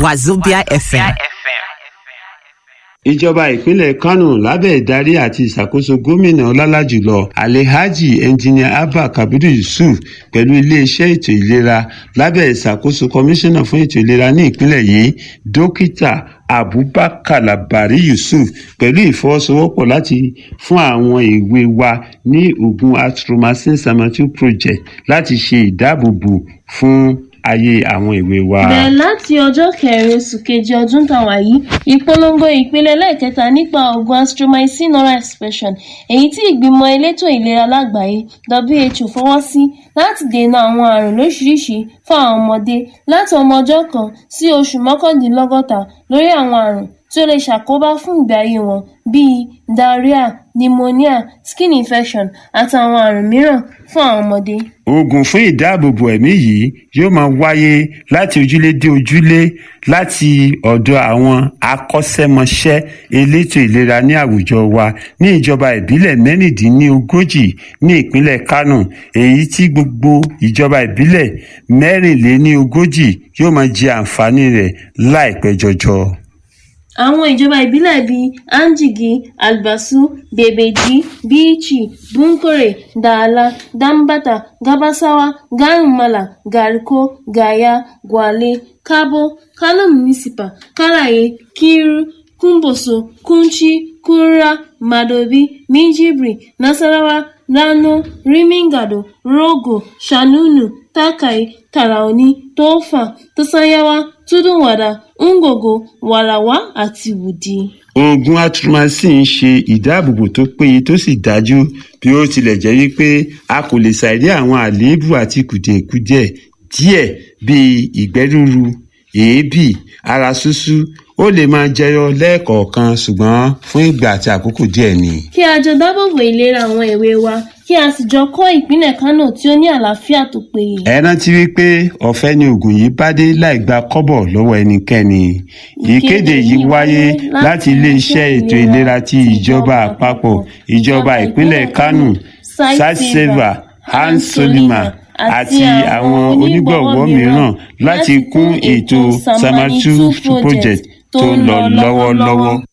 Wazobia FM. ìjọba ìpínlẹ̀ kánò lábẹ́ ìdarí àti ìṣàkóso gómìnà ọlálàjùlọ alhaji engineer abba kabiru yusuf pẹ̀lú iléeṣẹ́ ètò ìlera lábẹ́ ìṣàkóso kọmíṣánná fún ètò ìlera ní ìpínlẹ̀ yìí dókítà abubakar labari yusuf pẹ̀lú ìfọwọ́sowọ́pọ̀ láti fún àwọn èwe wa ní oògùn atromycin samatu project láti ṣe ìdáàbòbò fún ayé àwọn èwe wa. bẹ̀rẹ̀ láti ọjọ́ kẹrin oṣù kejì ọdún tàwa yìí ìpolongo ìpele lẹ́ẹ̀kẹta nípa oògùn astromycin oral expression èyí tí ìgbìmọ̀ elétò ìlera lágbàáyé who fọwọ́ sí láti dènà àwọn àrùn lóṣìṣìí fún àwọn ọmọdé láti ọmọ ọjọ́ kan sí oṣù mọ́kàndínlọ́gọ́ta lórí àwọn àrùn tí ó lè ṣàkóbá fún ìgbé ayé wọn bíi diarrhea pneumonia skin infection àti àwọn àrùn mìíràn fún àwọn ọmọdé. oògùn fún ìdáàbòbò ẹ̀mí yìí yóò máa wáyé láti ojúlé dé ojúlé láti ọ̀dọ̀ àwọn akọ́ṣẹ́mọṣẹ́ elétò ìlera ní àwùjọ wa ní ìjọba ìbílẹ̀ mẹ́rìndínlógójì ní ìpínlẹ̀ kánò èyí tí gbogbo ìjọba ìbílẹ̀ mẹ́rìnléníogójì yóò máa jẹ àǹfààní rẹ̀ láìpẹ́ jọjọ. àwọn ìjọba ìbílẹ̀ bíi anjigi albasu bebeji bichi bunkore dala dambata gabasawa garumala gariko gaya gwale kabo kano municipal karaye kiru kumboso kunchi kura madobi minjibri nasarawa rano rimingado rogo shanunu takai taraoni tofa tosanyawa tudunwada ngogo warawa àti wudi. oògùn atromycin ń ṣe ìdáàbòbò tó péye tó sì dájú bí ó tilẹ̀ jẹ́ wípé a kò lè ṣàìrí àwọn àléébù àti kùdìẹ̀kudiẹ díẹ̀ bíi ìgbẹ́ rúru èébì ara ṣúṣú ó lè máa jẹyọ lẹ́ẹ̀kọ̀ọ̀kan ṣùgbọ́n fún ìgbà àti àkókò díẹ̀ ni. kí a jọ dábòbò ìlera àwọn èwe wa kí a sì jọ kọ́ ìpínlẹ̀ kánò tí ó ní àlàáfíà tó péye. ẹ rántí wípé ọ̀fẹ́ ni oògùn yìí bá dé láì gba kọ́bọ̀ lọ́wọ́ ẹnikẹ́ni. ìkéde yìí wáyé láti iléeṣẹ́ ètò ìlera ti ìjọba àpapọ̀ ìjọba ìpínlẹ̀ kánò satseva hans solima àti àwọn onígbọ̀wọ́ mìíràn láti kún ètò samatu project tó ń lọ lọ́wọ́lọ́wọ́.